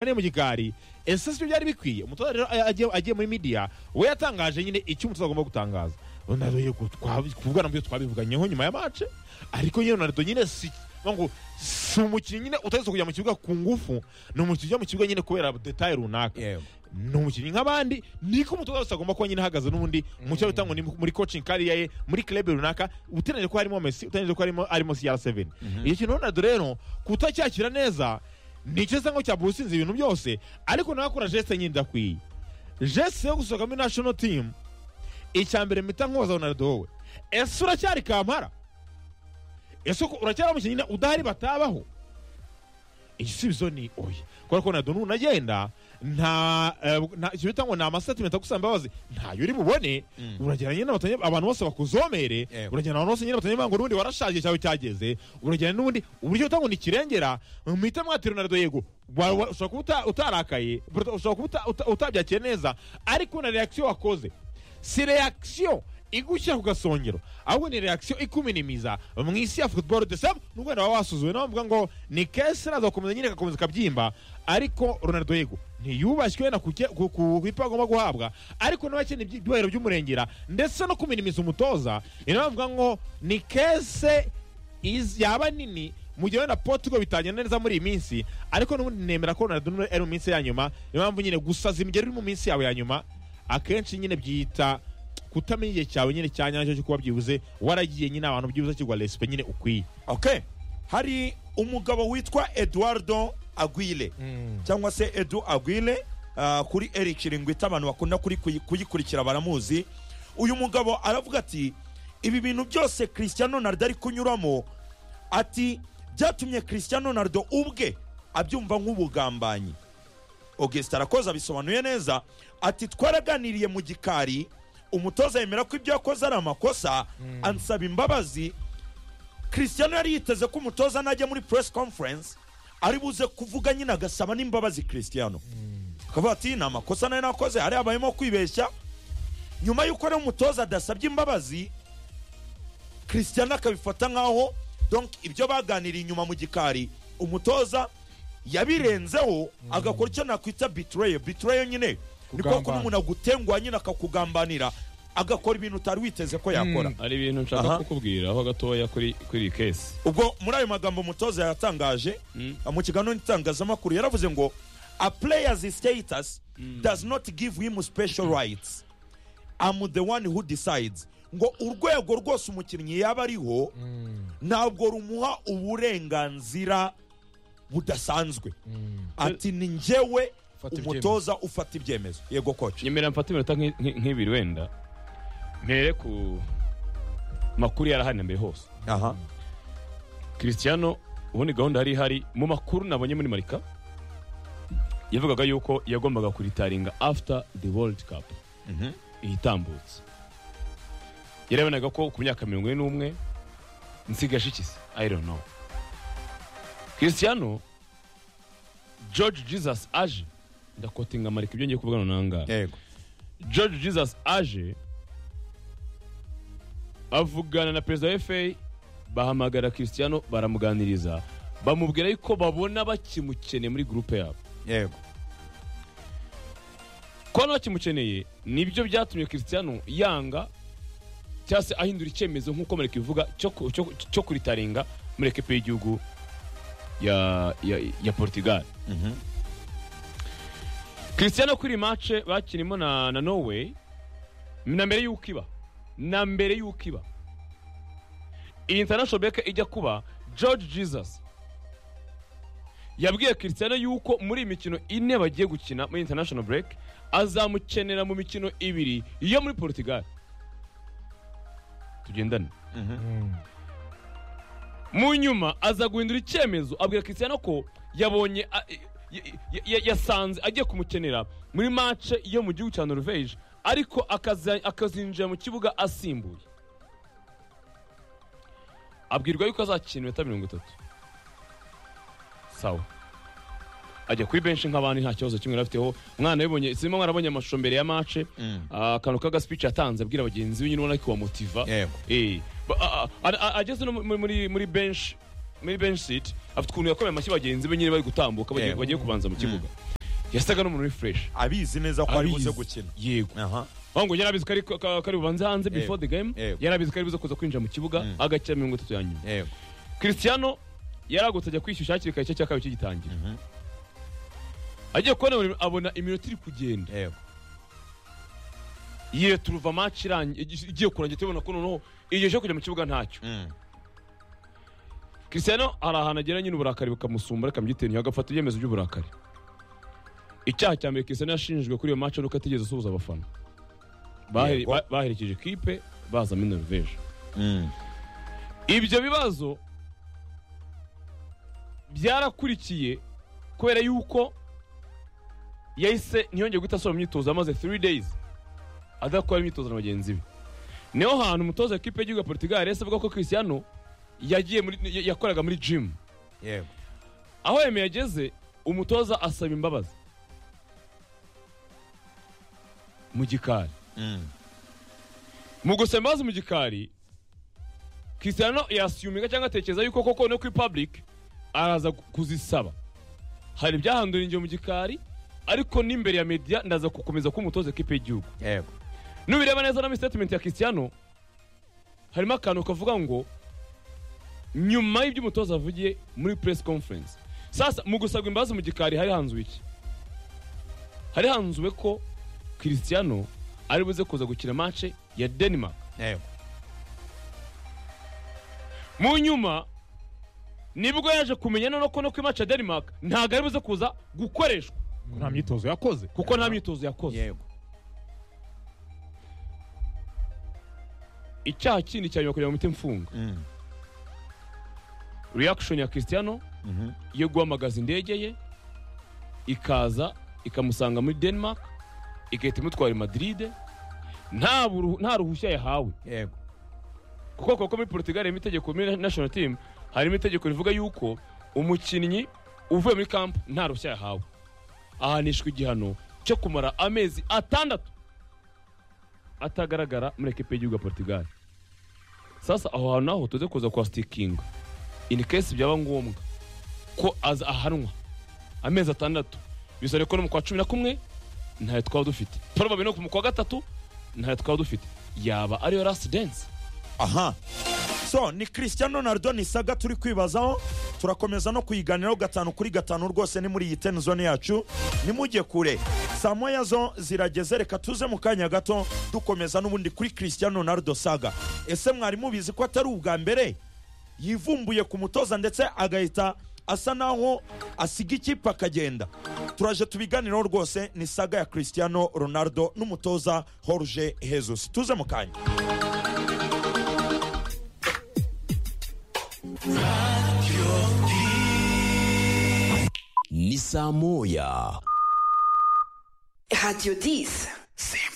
kane mu gikari ese sibyo byari bikwiye umutoza rero a- agiye- agiye muri midiya we yatangaje nyine icyo umutoza agomba gutangaza ronaldo yego twabi- kubwana byo twabivuganyeho nyuma ya mace ariko nyine ronaldo nyine si mba ngo si umukinnyi nyine utaretse kujya mu kibuga ku ngufu ni umukinnyi ujya mu kibuga nyine kubera detaye runaka Yewe. ni umukinnyi nk'abandi niko umutoza wese agomba kuba nyine ahagaze n'ubundi mu cyo bitangwa ni muri coaching kariya ye muri club runaka utegereje ko harimo Messi utegereje ko harimo harimo CR7 iyo kintu Ronaldo rero kutacyakira neza nicyo sango cya businzi ibintu byose ariko nawe akora geste nyinda kwiye geste yo gusohoka muri national team icya mbere mpita nkoza Ronaldo wowe ese uracyari kampara ese ko uracyari umukinnyi nyine udahari batabaho igisubizo ni oya kubera ko Ronaldo n'unagenda nta eh, nta- icyo bita ngo ni amasatimenti agusaba imbabazi ntayo uri bubone uragenda nyine abatanye- abantu bose bakuzomere Yego. uragenda abantu bose nyine batanye ngo n'ubundi warashaje cyawe cyageze uragenda n'ubundi uburyo bita ngo ni kirengera mwite mwatira Ronaldo yego wa- wa- ushobora kuba uta- utarakaye ushobora kuba uta- uta- utabyakiye neza ariko na reaction wakoze si reaction igushyira ku gasongero ahubwo ni reaction ikuminimiza mu isi ya football de sam nubwo wenda waba wasuzuwe nawe bavuga ngo ni kese araza gukomeza nyine agakomeza akabyimba ariko Ronaldo yego ntiyubashywe wenda ku ke- ku- ku ipa agomba guhabwa ariko nawe akeneye ibyi- ibyubahiro by'umurengera ndetse no kuminimiza umutoza ni nawe bavuga ngo ni kese iz- yaba nini mu gihe wenda Portugal bitagenda neza muri iyi minsi ariko n'ubundi nemera ko Ronaldo ari mu minsi ya nyuma niyo mpamvu nyine gusaza imigeri uri mu minsi yawe ya nyuma akenshi nyine byita kutamenya igihe cyawe nyine cya nyacyo cyo kuba byibuze waragiye nyine abantu byibuze kigwa respe nyine ukwiye okay hari umugabo witwa eduardo agwile cyangwa se edu agwile ah, kuri eric ringwita abantu bakunda kuri- kuyi- kuyikurikira baramuzi uyu mugabo aravuga ati ibi bintu byose christian ronaldo ari kunyuramo ati byatumye christian ronaldo ubwe abyumva nk'ubugambanyi augustin arakoze abisobanuye neza ati twaraganiriye mu gikari umutoza yemera ko ibyo yakoze ari amakosa ansaba imbabazi christian yari yiteze ko umutoza najya muri press conference ari buze kuvuga nyine agasaba n'imbabazi christian akavuga ati ni amakosa nayo nakoze hari habayemo kwibeshya nyuma y'uko rero umutoza adasabye imbabazi christian akabifata nk'aho donc ibyo baganiriye inyuma mu gikari umutoza yabirenzeho agakora icyo nakwita bitreyo bitreyo nyine ni kwa kuba Kugambana. umuntu agutenguha nyine akakugambanira agakora ibintu utari witeze ko yakora hari ibintu Aha. nshaka kukubwira aho gatoya kuri kuri iyi kesi ubwo muri ayo magambo umutoza yatangaje mu kiganiro n'itangazamakuru yaravuze ngo a player's status does not give him special rights I'm the one who decides ngo urwego rwose umukinnyi yaba ariho ntabwo rumuha uburenganzira budasanzwe ati ni njyewe Fata ibyemezo." umutoza ufata ibyemezo yego koci nyemera mfate iminota nki- nki- nk'ibiri wenda mpere ku makuru yarahari na mbere hose aha christiano ubundi gahunda yari ihari mu makuru nabonye muri marika yavugaga yuko yagombaga kuritaringa after the world cup ihitambutse yarabonaga ko ku myaka mirongo ine n'umwe nsigaje ikisi i don't know christiano george jesus aje ndakotinga marika ibyo ngiye kuvugana nangaha yego george jesus aje avugana na perezida wa fa bahamagara christiano baramuganiriza bamubwira yuko babona bakimukeneye muri gurupe yabo yego kubona bakimukeneye nibyo byatumye christiano yanga cyangwa se ahindura icyemezo nk'uko mareka ivuga cyo ku- cyo- cyo kuritaringa muri ekipe y'igihugu ya, ya, ya portugal christiano kuri iyi mace bakinimo na, na norway na mbere y'uko iba na mbere y'uko iba iyi international beka ijya kuba george jesus yabwiye christiano yuko muri iyi mikino ine bagiye gukina muri international break azamukenera mu mikino ibiri yo muri portugal tugendane mu nyuma aza guhindura icyemezo abwira christiano ko yabonye a- y- y- y- yasanze agiye kumukenera muri mace yo mu gihugu cya norvege ariko akaza- akazinjira mu kibuga asimbuye abwirwa yuko azakina iminota mirongo itatu sawa ajya kuri benshi nk'abandi nta kibazo kimwe afiteho mwana yabonye sima mwarabonye amashusho mbere ya mace akantu k'aga speech yatanze abwira bagenzi be nyine ubona ko wamotiva Yego. Eh, ba- a- a- a- ageze no muri- muri muri bench muri bench seat afite ukuntu yakomeye amashyi bagenzi be nyine bari gutambuka bagiye Yego. bagiye kubanza mu kibuga yasaga n'umuntu uri fureshi abizi neza ko ari buze gukina yego aha ahubwo yari abizi ko ari- ko ari bubanze hanze before the game Yego. yari abizi ko ari buze kuza kwinjira mu kibuga Mm. agakira mirongo itatu ya nyuma yego christiano yari agutse ajya kwishyushya hakiri kare icyo cya kabiri kigitangira agiye kubona abona iminota iri kugenda yego yireturuva match irangiye igiye kurangira tubona ko noneho igihe cyo kujya mu kibuga ntacyo Mm. christiano hari ahantu agera nyine uburakari bukamusumba rikamugitera agafata ibyemezo by'uburakari icyaha cya mbere christiano yashinjijwe kuri iyo match ari uko atigeze asuhuza abafana Bahere- Yego. ba- baherekeje ikipe bazamo norvege Mm. ibyo bibazo byarakurikiye kubera yuko yahise ntiyongeye guhita asubira mu myitozo amaze 3 days adakora imyitozo na bagenzi be niho hantu umutoza w'ikipe y'igihugu ya portugal yahise avuga ko christiano yagiye muri, ya- yakoraga muri gym yego aho yeme yageze umutoza asaba imbabazi mu gikari Mm. mu gusaba imbabazi mu gikari christiano yasiyuminga cyangwa atekereza yuko koko no kuri public araza kuzisaba hari ibyahandura ingihe mu gikari ariko n'imbere ya media ndaza gukomeza kuba umutoza ekipe y'igihugu yego nubireba neza na statement ya christiano harimo akantu kavuga ngo nyuma y'iby'umutoza avugiye muri press conference sasa mu gusabwa imbabazi mu gikari hari hanzuwe iki hari hanzuwe ko christiano ari buze kuza gukina match ya denmark yego mu nyuma nibwo yaje kumenya noneho ko no ku imaca denmark ntabwo ari buze kuza gukoreshwa nta myitozo yakoze kuko nta myitozo yakoze yego icyaha kindi cya nyuma kugira ngo mite mfunga Mm. reaction ya christiano Mhm. yo guhamagaza indege ye ikaza ikamusanga muri denmark igahita imutwara i madrid nta buru- nta ruhushya yahawe yego kuko kuko muri portugal harimo itegeko muri national team harimo itegeko rivuga yuko umukinnyi uvuye muri camp nta ruhushya yahawe ahanishwa igihano cyo kumara amezi atandatu atagaragara muri ekipe y'igihugu ya portugal sasa aho hantu naho tuze kuza kwa sitikinga in case byaba ngombwa ko aza ahanwa amezi atandatu bisaba ko no mu kwa cumi na kumwe ntayo twaba dufite probably no mu kwa gatatu ntayo twaba dufite yaba ariyo last dance aha so ni christian ronaldo nisaga turi kwibazaho turakomeza no kuyiganiraho gatanu kuri gatanu rwose ni muri iyi ten zone yacu nimujye kure saa moya zo zirageze reka tuze mu kanya gato dukomeza n'ubundi kuri christian ronaldo saga ese mwari mubizi ko atari ubwa mbere yivumbuye ku mutoza ndetse agahita asa naho asiga ikipe akagenda turaje tubiganiraho rwose ni saga ya christiano ronaldo n'umutoza jorge jesus tuze mu kanya ni saa moya Radio 10.